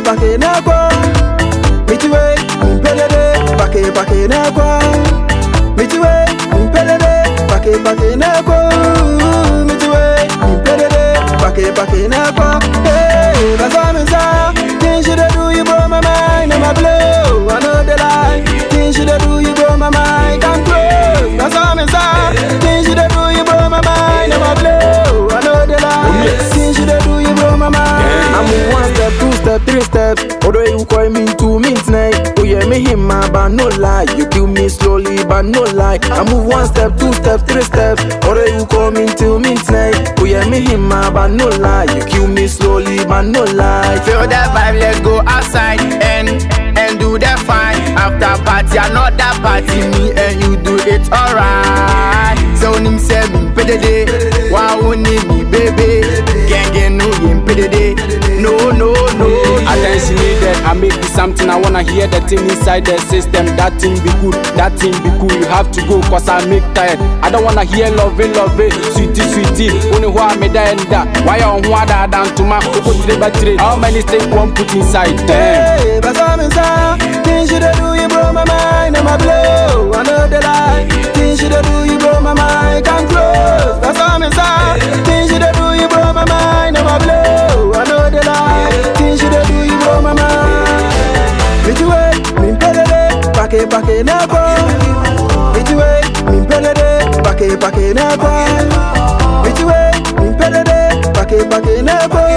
pake na kwa Mitiwe, mpelele, pake pake na kwa Mitiwe, mpelele, pake pake na kwa Mitiwe, mpelele, pake pake na kwa Hey, that's all me say Things you dey do, you blow my mind and my blow I know the lie Things you dey do, you blow my mind Come close, that's all me say Things you dey do, you blow my mind and my blow I know the lie Things you dey do, you blow my mind I move one step, two step, three steps Although you call me two minutes night Oh yeah, me him man, but no lie You kill me slowly, but no lie I move one step, two step, three steps Although you call me two minutes night Oh yeah, me him man, but no lie You kill me slowly, but no lie Feel that vibe, let's go outside and and do that fine. After party, another party, me and you do it alright. So nim say me pedede, wow ni me baby, gang gang no him pedede, no no no. Attention needed, I make this something I wanna hear the thing inside the system. That thing be good, that thing be cool. You have to go cause I make tired. I don't wanna hear love it, love it, sweetie, sweetie. Only who I made that and that. Why on who I down to my coco three by three. How many steak one put inside? Damn. Hey, but I'm inside Things you dey do, you blow my mind and my blow I know the lie Things you dey do, you blow my mind Come close, that's all I'm inside Things you dey do, you blow my mind and my blow I know the lie Things you dey do, you blow my mind Mitiwe, mimpelele, pake pake na kwa Mitiwe, mimpelele, pake pake na kwa Mitiwe, mimpelele, pake pake na kwa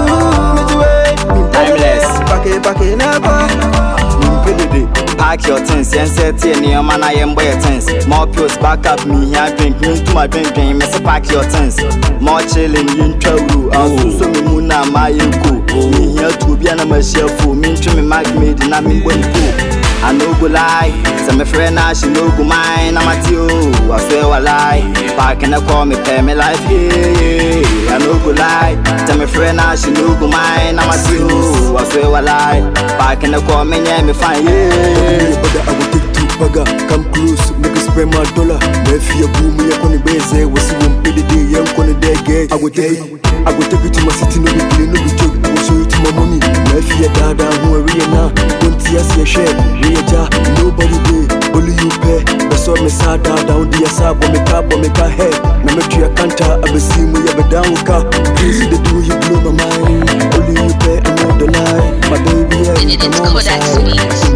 Mitiwe, mimpelele, pake pake na kwa Mpedede, pack your things, yẹn sẹ tiẹ nneɛma na yɛn bɔ yɛ things. More pills, back up me hia drink, me ntoma drink drink, me sɛ pack your things. More chilling, yɛn ntwa wuru, asuso mi mu na ma yɛ ko. Me hia tu obi a na ma hyia fo, me ntwe me mag made na me bɔ ne ko. I no go lie, sɛ me frɛ na she no go mine, na ma ti o, I swear wa lie. Pack na call me pay me life, yeah, yeah. I no go lie, sɛ me frɛ na she no go mine, na ma ti o, I swear wa lie. Pack na call me yeah me fine, yeah. Brother, I will take two bagger. Come close, make us spend my dollar. My fear boom, me on the base. What's you won't pay the day, young on the day, gay. I will take it, I will take it to my city, no be play, no be joke. I will show it to my mommy. My fear dada, who are real now. Don't see us, your share, real ja, nobody day. Only you pay. That's all me sad down, the asab, when me cap, when me car head. Now me tree a canter, I be see me, I be down car. Crazy the do you blow my mind. Only you pay, I know the lie. My baby, yeah, It's come on, my Kodak side. Sweet.